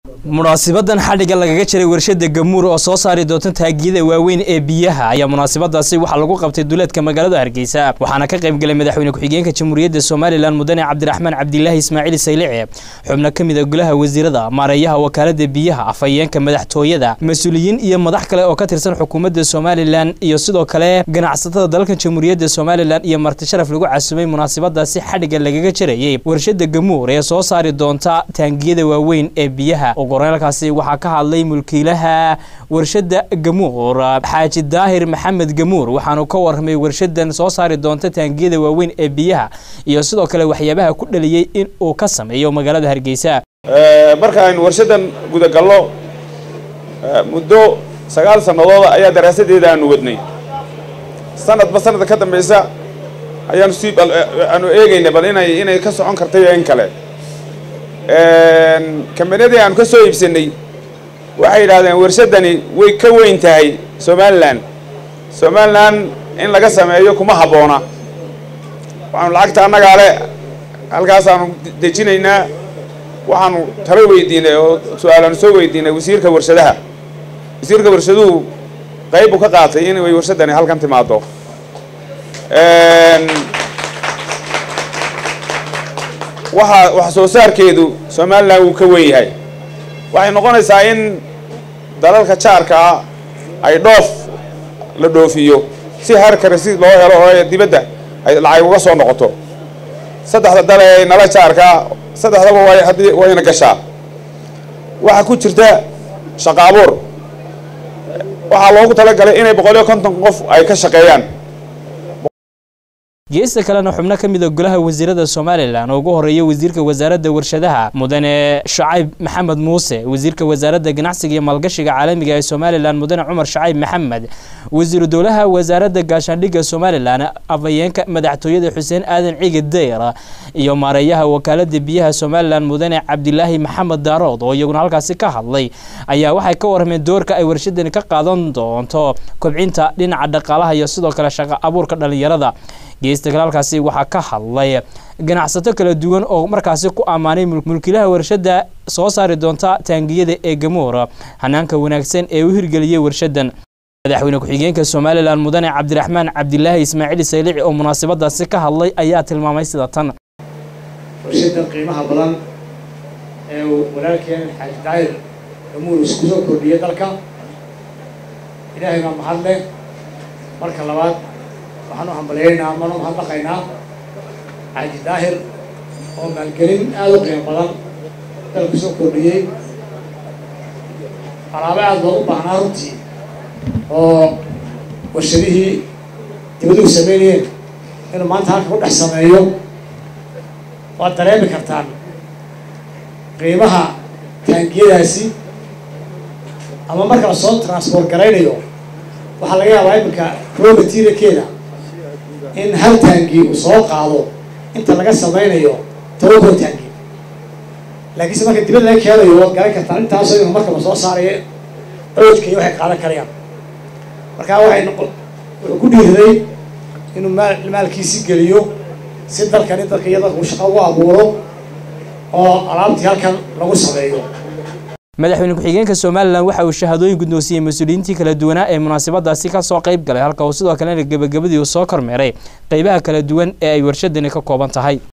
munaasibadan xadhigga lagaga jiray warshada gamuur oo soo saari doonta taagiyada waaweyn ee biyaha ayaa munaasabadaasi waxaa lagu qabtay duleedka magaalada hargeysa waxaana ka qaybgalay madaxweyne ku-xigeenka jamhuuriyadda somalilan mudane cabdiraxmaan cabdilaahi ismaaciil saylice xubno ka mid a golaha wasiirada maareeyaha wakaalada biyaha afhayeenka madaxtooyada mas-uuliyiin iyo madax kale oo ka tirsan xukuumadda somalilan iyo sidoo kale ganacsatada dalalka jamhuuriyadda somalilan iyo marti sharaf lagu casumay munaasabadaasi xadhigga lagaga jirayay warshada gamuur ee soo saari doonta taangiyada waaweyn ee biyaha goraalkaasi waxaa ka hadlay mulkiilaha warshada gamuur xaaji daahir maxamed gamuur waxaanu ka warramay warshadan soo saari doonta taangiyada waaweyn ee biyaha iyo sidoo kale waxyaabaha ku dhaliyey in uu ka sameeyo magaalada hargeysa marka aynu warshadan gudagallo muddo sagaal sanadooda ayaa daraasadeeda aanu wadnay sanadba sanadka ka dambeysa ayaanu sii aanu eegaynay bal inay inay ka socon kartay in kale kambaniyadii aanu ka soo iibsanay waxay yidhahdeen warshadani way ka weyn tahay somalilan somalilan in laga sameeyo kuma habboona waxaanu lacagta annagaa le halkaasaanu dejinaynaa waxaanu talo weydiinay oo su-aalaanu soo weydiinay wasiirka warshadaha wasiirka warshaduhu qayb buu ka qaatay in way warshadani halkan timaado waxa wax soo saarkeedu somalilan wuu ka wen yahay waxay noqonaysaa in dalalka jaarka ah ay dhoof la dhoofiyo si harkare si loo helo oo dibadda ay lacag uga soo noqoto saddexda dal ee nala jaarkaa saddexdaba way haddii wayna gashaa waxaa ku jirta shaqa abuur waxaa loogu talagalay inay boqol iyo konton qof ay ka shaqeeyaan geesta kalena xubno ka mid a golaha wasiirada somalilan oo ugu horeeya wasiirka wasaaradda warshadaha mudane shacayb maxamed muuse wasiirka wasaaradda ganacsiga iyo maalgashiga caalamiga ee somalilan mudane cumar shacayb maxamed wasiiru dowlaha wasaaradda gaashaandhigga somalilan afhayeenka madaxtooyada xuseen aadan ciigi dayr iyo maareeyaha wakaalada biyaha somalilan mudane cabdilaahi maxamed daarood oo iyaguna halkaasi ka hadlay ayaa waxay ka warrameen doorka ay warshadani ka qaadan doonto kobcinta dhinaca dhaqaalaha iyo sidoo kale shaqo abuurka dhallinyarada geesta kale halkaasi waxaa ka hadlay ganacsato kala duwan oo markaasi ku ammaanay mulkiilaha warshada soo saari doonta taangiyada ee gamuur hanaanka wanaagsan ee u hirgeliyey warshadan madaxweyne ku-xigeenka somalilan mudane cabdiraxmaan cabdilaahi ismaaciil saylici oo munaasabadaasi ka hadlay ayaa tilmaamay sida tan warshadan qiimaha badan ee uu walaalkeen xaaji daayir gamuur isku soo kordhiyay dalka ilaahay baa mahad leh marka labaad waxaan u hambalyaynaa mana u mahadnaqaynaa xaaji daahir oo maalgelin aada u qiimo badan dalku soo kordhiyey alaabo aada loogu baahnaa runtii oo warshadihii dibaduhu sameynayeen inuu maanta halka ku dhex sameeyo waad dareemi kartaan qiimaha taangiyadaasi ama marka la soo transport garaynayo waxaa laga yaabaa iminka raw materialkeeda in hal taangi uu soo qaado inta laga samaynayo tobankood taangi laakiinse marka dibad laga keenayo waad garan kartaan intaasoo inu marka la soo saarayo awjka iyo waxay qaadan karayaan markaa waxay noqo wuxuu ku dhiiriday inuu maal maalkiisi geliyo si dalkani dalka iyo dalka uu shaqo ugu abuuro oo alaabtii halkan lagu sameeyo madaxweyne ku-xigeenka somalilan waxa uu shahadooyin guddoonsiyey mas-uuliyiintii kala duwanaa ee munaasabadaasi ka soo qayb galay halka uu sidoo kalena gebagabadii uu soo kormeeray qeybaha kala duwan ee ay warshadani ka kooban tahay